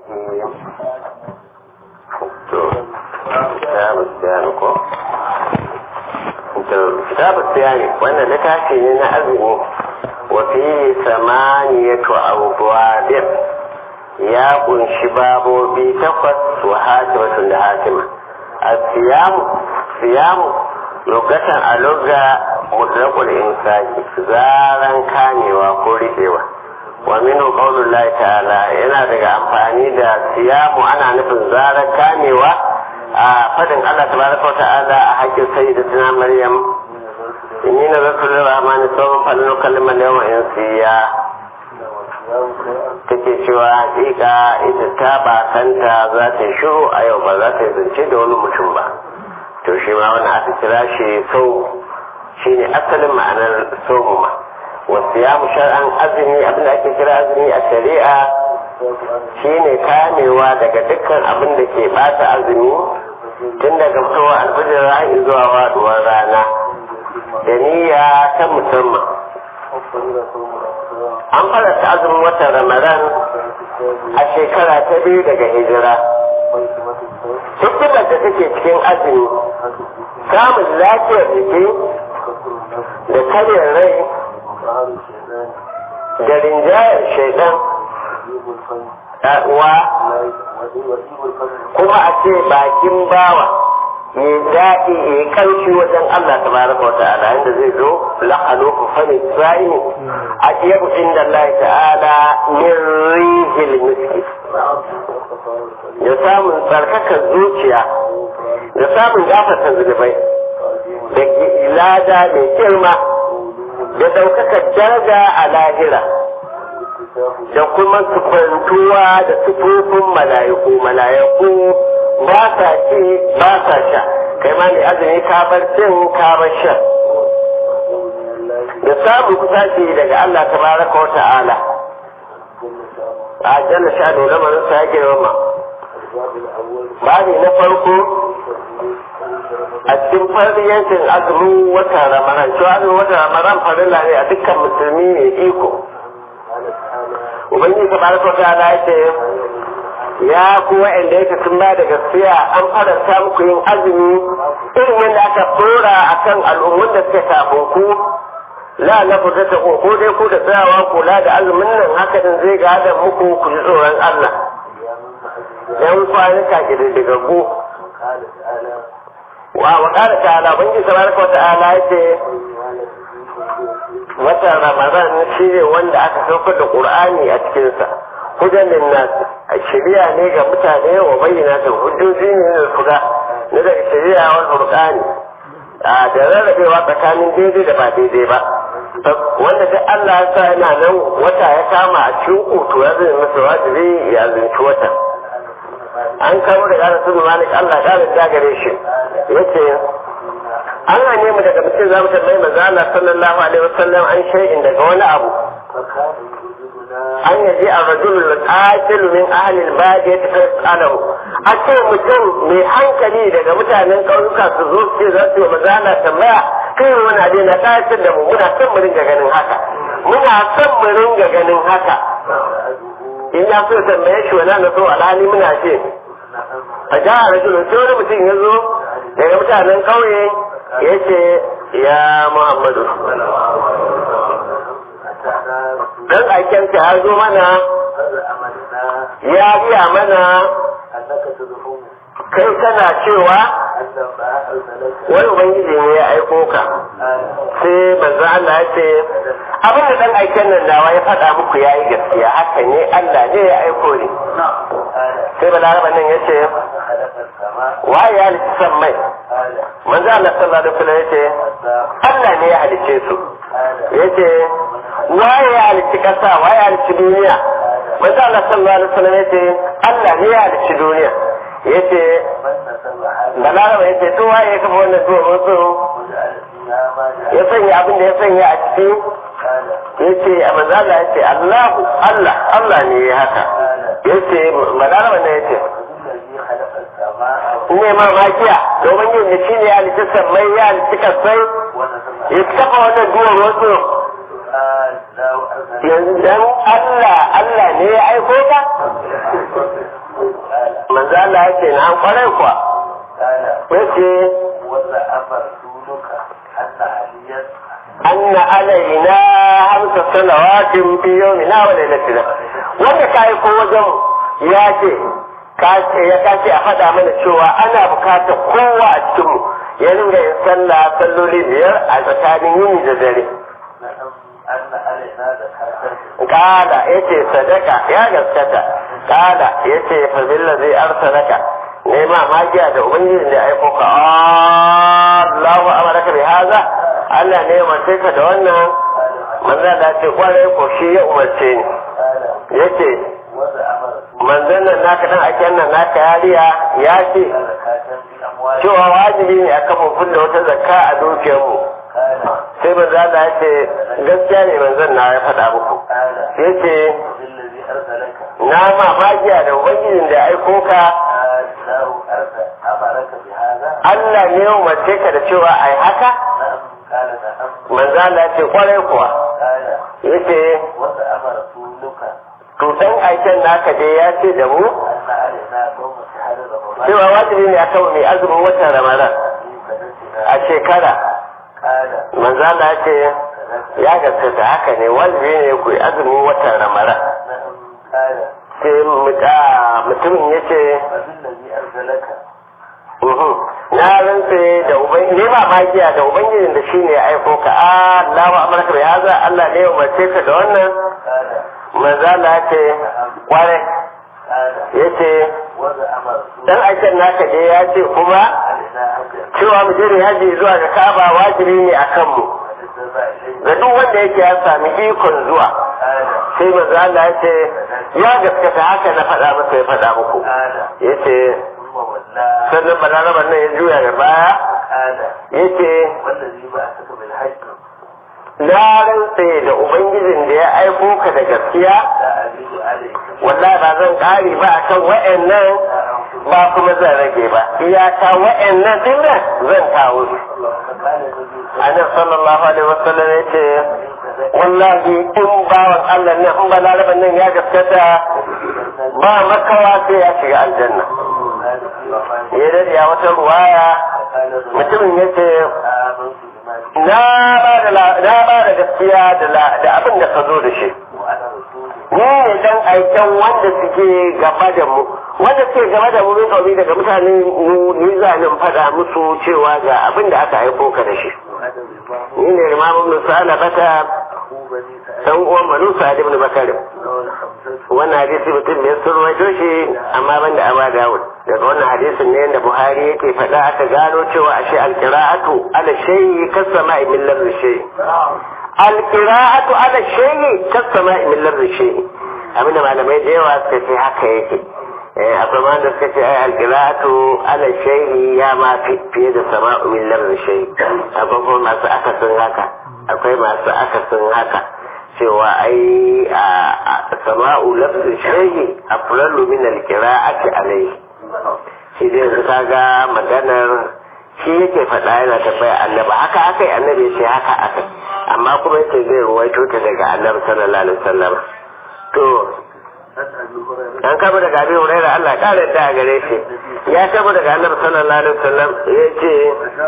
kitabu siyari wannan littafi ne na azumi wa fi samaniyatu abwabin ya kunshi babobi takwas wa hatimatun da hatima a siyamu siyamu lokacin a lugga mutlaqul insaki zaran kamewa ko riƙewa wa minhu qaulullahi ta'ala yana daga amfani da siyamu ana nufin zaran kamewa a fadin Allah tabaraka wa ta'ala a hakkin sayyidatina Maryam inni nazartu lirrahmani sawman falan ukallima al-yawma insiya take cewa hakika ita ta bakanta za ta yi shiru a yau ba za ta yi zance da wani mutum ba to shi ma wani aka kira shi sau shi ne asalin ma'anar saumu ma wasu ya mu shar'an azumi abin da ake kira azumi a shari'a shi ne kamewa daga dukkan abin da ke bata azumi tun daga fitowar alfajir ra'ayi zuwa waduwar rana da niyya ta musamman an farata azumin watan ramadan a shekara ta biyu daga hijira hikimar da take cikin azumi samun lafiyar jiki da karyar rai da rinjayar shaidan wa kuma a ce bakin bawa ya daɗi ya ƙarfi wajen Allah ta baraka wa ta'ala inda zai zo la'alo ku fani sa'ini a ɗiyabu inda Allah ta'ala min rihil miski da samun tsarkakar zuciya da samun gafata zunubai da lada mai girma da ɗaukakar daraja a lahira da kuma sufantuwa da sufofin mala'iku mala'iku ba sa ci ba sa sha kai ma ne azumi ka bar cin ka bar sha da samun kusaci daga Allah tabaraka wa ta'ala a jalla sha da lamarin sa ya girma babi na farko a cikin fariyancin azumin wata ramadan cewa azumin wata ramadan farilla ne a dukkan musulmi ne iko ubangiji tabaraka wa ta'ala ya ce ya ku wa'anda yake sun ba da gaskiya an faranta muku yin azumi irin yadda aka dora a kan al'ummun da suka kafin ku la na fita ta ko dai ku da tsayawa kula da azumin nan haka din zai gada muku ku ji tsoron Allah yan kwanuka kididdigaggu wa wa qala ta'ala bangi tabaraka wa ta'ala yace watan ramadan shi ne wanda aka saukar da qur'ani a cikinsa hudan linnas a shari'a ne ga mutane wa bayyana ta hujjoji ne da fuga na daga shari'a wal furqani a da rarrabewa tsakanin daidai da ba daidai ba wanda duk Allah ya sa yana nan wata ya kama a cikin kutu ya zai masa wajibi ya zunci wata an kamo daga Anas bin Malik Allah ya da gare shi yace an hane mu daga mutum za mu tambayi manzo Allah sallallahu alaihi wasallam an shay'in daga wani abu an yaji a rajulul qatil min ahli al-badiyah fa yasalahu a ce mutum mai hankali daga mutanen ƙauyuka su zo ce za su yi mazana tambaya kai wani abu na ƙayatar da mu muna son mu ringa ganin haka muna son mu ringa ganin haka in ya so tambaye shi wani na so alhali muna ce a ja a rajulun sai wani mutum ya zo daga mutanen ƙauye ya ce ya muhammadu dan aikenka ya zo mana ya biya mana kai kana cewa wani ubangiji ne ya aiko ka sai manzo Allah ya ce abin da dan aiken nan nawa ya faɗa muku yayi gaskiya haka ne Allah ne ya aiko ni sai balaraba nan ya ce waye ya halitta san mai manzo Allah sallallahu alaihi wasallam ya ce Allah ne ya halicce su ya ce waye ya halicci kasa waye ya halicci duniya manzo Allah sallallahu alaihi wasallam ya ce Allah ne ya halicci duniya ya ce balaraba ya ce to waye ya kafa wannan tuwa musu ya sanya abin da ya sanya a ciki ya ce a manzo Allah ya ce Allahu Allah Allah ne ya haka ya ce balaraba ne ya ce ne ma makiya domin yin da shi ne ya halitta sammai ya halitta kasai ya kafa wannan duwar wasu yanzu dan Allah Allah ne ya aiko ka manzo Allah ya ce na kwarai kuwa yace anna alaina hamsa salawatin fi yawmina wa lailatina wanda kai ko wajen ya ce kace ya kace a faɗa mana cewa ana bukatar kowa a cikin mu ya ringa yin sallah salloli biyar a tsakanin yini da dare kala yace sadaka ya gaskata kala yace fa billazi arsalaka nema magiya da ubangijin da aiko ka Allahu amaraka bi haza Allah ne ya umarce ka da wannan manzo da ce kwarai ko shi ya umarce ni yace manzon nan naka dan ake nan naka yariya ya ce cewa wajibi ne akan mu kulle wata zakka a dukiyar mu sai manzo Allah ya ce gaskiya ne manzon na ya faɗa muku yace na ma magiya da ubangijin da aiko ka Allah ne ya umarce ka da cewa ai haka manzo Allah ya ce kwarai kuwa yace to dan aiken naka dai ya ce da mu cewa wajibi ne akan mai azumin watan Ramadan a shekara manzo Allah ya ce ya gaskata haka ne wajibi ne ku yi azumin watan Ramadan sai mutumin ya ce na rantse da ubangiji ne ba magiya da ubangijin da shi ne aiko ka Allahu amarka bai haza Allah ne ya umarce ka da wannan manzo Allah ce kware yace dan aikin naka dai ya ce kuma cewa mu je haji zuwa ga Kaaba wajibi ne akan mu ga duk wanda yake ya sami ikon zuwa sai manzo Allah ya ce ya gaskata haka na faɗa masa ya faɗa muku yace sannan balaraban nan ya juya da baya yace na rantse da ubangijin da ya aiko ka da gaskiya wallahi ba zan ƙari ba akan wa'annan ba kuma zan rage ba iyaka wa'annan din nan zan kawo su annabi sallallahu alaihi wasallam ya ce wallahi in bawan Allah ne in balaraban nan ya gaskata ba makawa sai ya shiga aljanna ya dade a wata ruwaya mutumin ya ce na ba da gaskiya da abin da ka zo da shi ni ne dan aiken wanda suke gaba da mu wanda suke gaba da mu min kaumi daga mutane mu ni zanin faɗa musu cewa ga abin da aka aiko ka da shi ni ne imamun musala bata dan uwan banu sa'ad ibn bakar wannan hadisi mutum ne sun rawaito shi amma banda aba dawud daga wannan hadisin ne da buhari yake faɗa aka gano cewa ashe alqira'atu ala shay'i kasama'i min lafzi shay'i alqira'atu ala shay'i kasama'i min lafzi shay'i abinda malamai da yawa suka ce haka yake akwai ma da suka ce ai alqira'atu ala shay'i ya ma fiye da sama'u min lafzi shay'i akwai kuma masu akasin haka akwai masu akasin haka cewa ai a sama'u lafzi shay'i aflalu min alqira'ati alayhi shi dai yanzu kaga maganar shi yake faɗa yana tabbaya annabi haka akai annabi ya ce haka akai amma kuma yace zai ruwaito ta daga annabi sallallahu alaihi wasallam to an kama daga abin huraira Allah ƙara da gare shi ya kama daga annabi sallallahu alaihi wasallam ya ce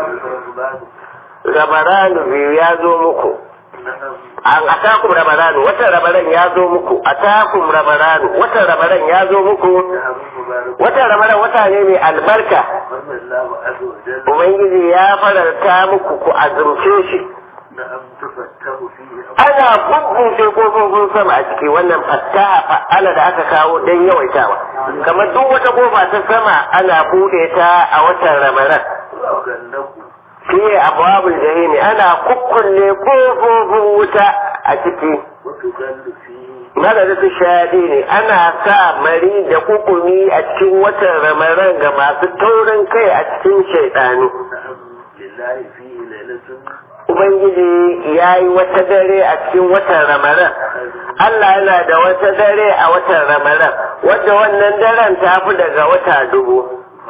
rabaranu biyu ya zo muku an atakum rabaranu watan ramadan ya zo muku atakum rabaranu watan ramadan ya zo muku watan ramadan wata ne mai albarka ubangiji ya fararta muku ku azumce shi ana bubbuce kofofin sama a ciki wannan fattaha fa'ala da aka kawo don yawaitawa kamar duk wata kofa ta sama ana bude ta a watan ramadan fiye abubuwan jahimi ana kukkulle kofofin wuta a ciki madadin shadi ne ana sa mari da kukumi a cikin watan ramadan ga masu taurin kai a cikin shaidanu Ubangiji ya yi wata dare a cikin watan Ramadan. Allah yana da wata dare a watan Ramadan, wadda wannan daren ta fi daga wata dubu.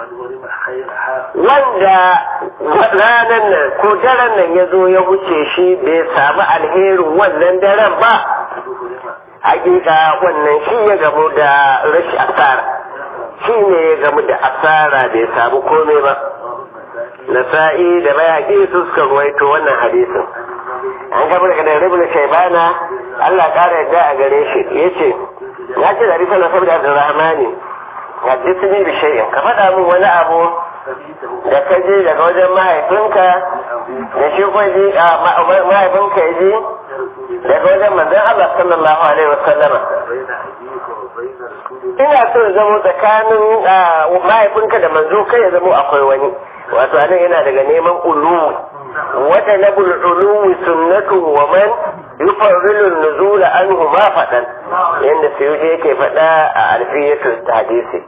Wanda ranar nan ko daren nan ya zo ya wuce shi bai samu alherin wannan daren ba, hakika wannan shi ya gamu da rashi asara. shi ne ya gamu da asara bai samu komai ba nasa'i da bayaki su suka ruwaito wannan hadisin an gaba daga da ribin shaibana Allah ƙara yadda a gare shi ya ce ya ce da risa na saboda abdurrahmani haddisini bi shay'in ka faɗa min wani abu da ka je daga wajen mahaifinka da shi ko ji mahaifinka ya ji daga wajen manzon Allah sallallahu alaihi wasallama ina so ya zamo tsakanin mahaifinka da manzo kai ya zamo akwai wani wato anan yana daga neman uluwi wata na uluwi sunnatu wa man yufarrilu nuzula anhu ma faɗan yadda suyuti yake faɗa a alfiyatul hadisi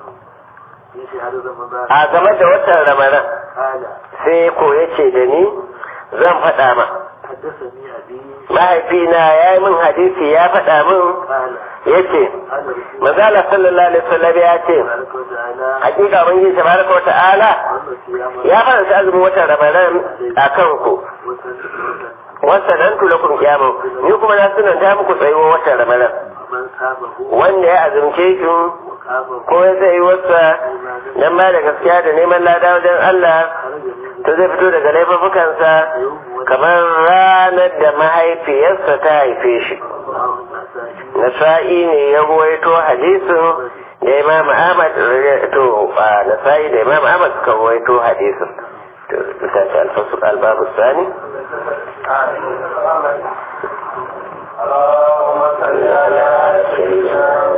a game da watan ramadan sai ko yace da ni zan faɗa ma mahaifina ya yi min hadisi ya faɗa min ya ce mazala sallallahu alaihi wasallam ya ce hakika mun yi tabaraka wata'ala ya faranta azumin watan ramadan a kanku wasa nan tula kun kiyama ni kuma na sunan ta muku tsayuwa watan ramadan wanda ya azumce shi ko ya zai wasa dan ba da gaskiya da neman lada wajen Allah to zai fito daga laifukansa kamar ranar da mahaifiyarsa ta haife shi nasa'i ne ya ruwaito hadisin da imam ahmad to nasa'i da imam ahmad suka ruwaito hadisin to bisa ta alfasu albabu sani اللهم صل على سيدنا